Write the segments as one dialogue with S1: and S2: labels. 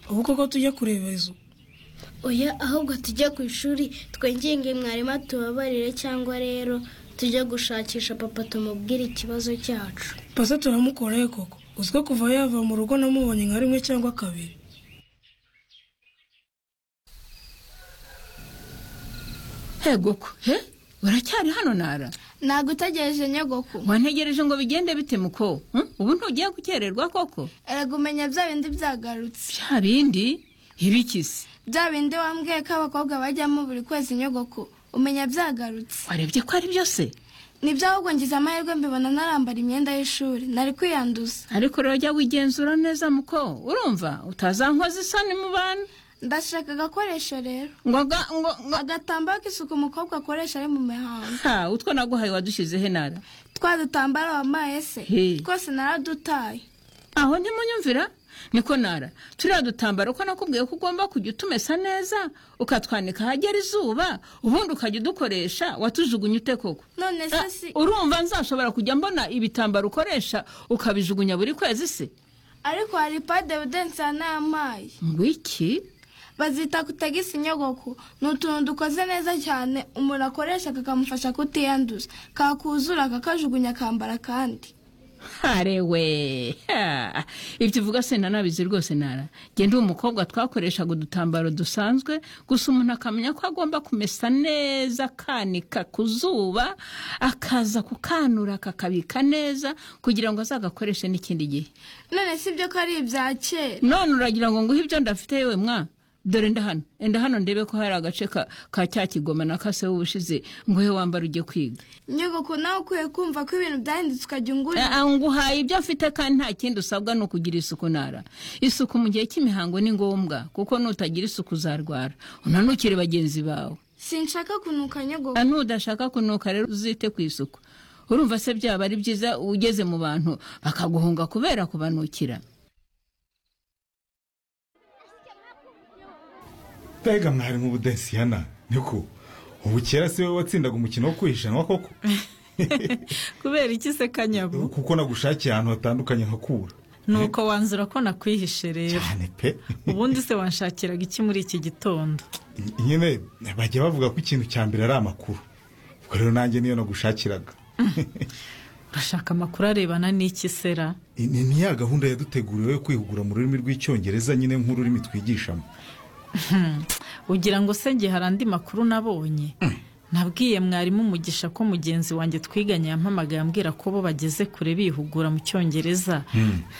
S1: ubu koko tujya kureba izo
S2: oya ahubwo tujye ku ishuri twegenge mwarimu atubabarire cyangwa rero tujye gushakisha papa tumubwire ikibazo cyacu
S1: pasa turamukoreye koko uziko kuva yava mu rugo namubonye nka rimwe cyangwa kabiri
S3: hegoko he uracyari hano nara
S4: ntabwo utegereje nyogoko
S3: wantegereje ngo bigende bite muko hmm? ubu ntugiye gukererwa koko
S4: erega umenya bya bindi byagarutse
S3: bya bindi ibikisi
S4: bya bindi wambwiye ko abakobwa bajyamo buri kwezi nyogoko umenya byagarutse
S3: warebye ko ari byose
S4: nibyo ahubwo ngize amahirwe mbibona narambara imyenda y'ishuri nari kwiyanduza
S3: ariko rero jya wigenzura neza muko urumva utazankoza isoni mu bantu
S4: ndashaka agakoresho rero
S3: ngo aga- ngo ngo
S4: agatambaro k'isuku umukobwa akoresha ari mu mihango
S3: ha utwo naguhaye wadushyize he nara
S4: twa dutambaro wambaye se
S3: Hey.
S4: twose naradutaye
S3: aho ntimunyumvira niko nara turiya dutambaro ko nakubwiye ko ugomba kujya utumesa neza ukatwanika ahagera izuba ubundi ukajya udukoresha watujugunya ute koko
S4: none se
S3: Ah,
S4: si
S3: urumva nzashobora kujya mbona ibitambaro ukoresha ukabijugunya buri kwezi se
S4: ariko hari pade budensi yanayampaye
S3: ngo iki
S4: bazita kutagisa inyogoko ni utuntu dukoze neza cyane umuntu akoresha kakamufasha kutiyanduza kakuzura kakajugunya akambara kandi
S3: harewe ha. ibyo uvuga se nanabizi rwose nara njye ndi umukobwa twakoreshaga udutambaro dusanzwe gusa umuntu akamenya ko agomba kumesa neza akanika ku zuba akaza kukanura kakabika neza kugira ngo azagakoreshe n'ikindi gihe
S4: none si byo ko ari ibya kera
S3: none uragira ngo nguhe ibyo ndafite yewe mwa dore nda hano enda hano ndebe ko hari agace ka, ka cya kigoma na kase w'ubushize nguhe wambara ujye kwiga
S4: nyogoko nawe ukwiye kumva ko ibintu byahindutse ukajya ungurira
S3: Ah, ah, nguhaye ibyo afite kandi nta kindi usabwa ni ukugira isuku nara isuku mu gihe cy'imihango ni ngombwa kuko nutagira isuku uzarwara unanukire bagenzi bawe
S4: sinshaka kunuka nyogoko
S3: Ah, nudashaka kunuka rero uzite ku isuku urumva se byaba ari byiza ugeze mu bantu bakaguhunga kubera kubanukira
S5: mbega mwarimu budensiyana niko ubu kera si wowe watsindaga umukino wo kwihishanwa koko
S6: kubera iki se kanyabo
S5: kuko nagushakiye ahantu hatandukanye nkakura
S6: nuko wanzura ko nakwihishe rero
S5: cyane pe
S6: ubundi se wanshakiraga iki muri iki gitondo
S5: nyine bajya bavuga ko ikintu cya mbere ari amakuru ubwo rero nanjye niyo nagushakiraga
S6: urashaka amakuru arebana n'iki sera
S5: Ni- ni ni ya gahunda yaduteguriwe yo kwihugura mu rurimi rw'icyongereza nyine nk'ururimi twigishamo
S6: ugira ngo se njye hari andi makuru nabonye nabwiye mwarimu umugisha ko mugenzi wanjye twiganye yampamagaye ambwira ko bo bageze kure bihugura mu cyongereza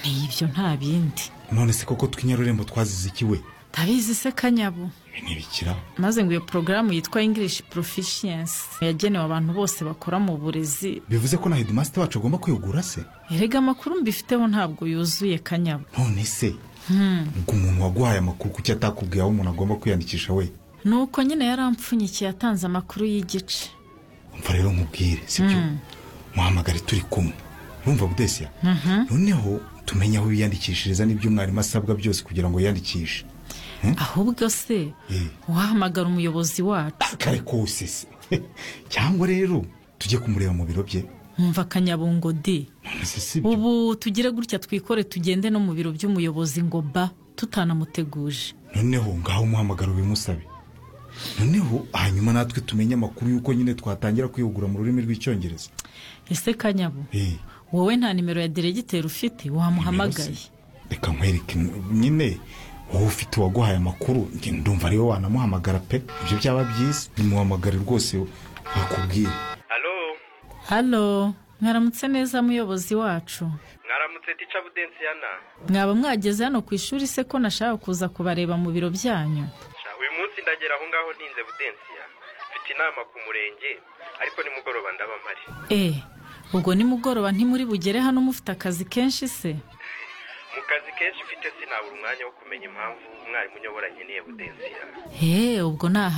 S6: ni ibyo nta bindi
S5: none se koko tw'inyarurembo twazize iki we
S6: ndabizi se kanyabo
S5: ntibikiraho
S6: maze ngo iyo porogaramu yitwa english proficiency yagenewe abantu bose bakora mu burezi
S5: bivuze ko na hedimasite wacu agomba kwihugura se
S6: erega amakuru mbifiteho ntabwo yuzuye kanyabo
S5: none se ubwo umuntu waguhaye amakuru kuki atakubwiye aho umuntu agomba kwiyandikisha we
S6: nuko nyine yarampfunyikiye yatanze amakuru y'igice
S5: umva rero nkubwire sibyo muhamagare turi kumwe urumva budesiya noneho tumenye aho biyandikishiriza n'ibyo umwarimu asabwa byose kugira ngo yiyandikishe
S6: ahubwo se
S5: Eh.
S6: wahamagara umuyobozi wacu
S5: kare kose se cyangwa rero tujye kumureba mu biro bye
S6: wumva akanyabungo di
S5: none se sibyo
S6: ubu tugire gutya twikore tugende no mu biro by'umuyobozi ngo ba tutanamuteguje
S5: noneho ngaho umuhamagaro bimusabe noneho hanyuma natwe tumenye amakuru y'uko nyine twatangira kwihugura mu rurimi rw'icyongereza
S6: ese kanyabo
S5: Eh,
S6: wowe nta nimero ya deregiteri ufite wamuhamagaye
S5: reka nkwereke nyine wowe ufite uwaguhaye amakuru njye ndumva ariwe wanamuhamagara pe ibyo byaba byiza nimuhamagare rwose bakubwire
S7: halo
S6: halo mwaramutse neza muyobozi wacu
S7: mwaramutse tica budensiyana
S6: mwaba mwageze hano ku ishuri se ko nashaka kuza kubareba mu biro byanyu
S7: Sha, uyu munsi ndagera aho ngaho ntinze budensiya mfite inama ku murenge ariko nimugoroba ndaba mpari
S6: e ubwo nimugoroba ntimuri bugere hano mufite akazi kenshi se
S7: mu kazi kenshi mfite sinabura umwanya wo kumenya impamvu umwarimu unyobora nkeneye budensiya
S6: he ubwo ni aha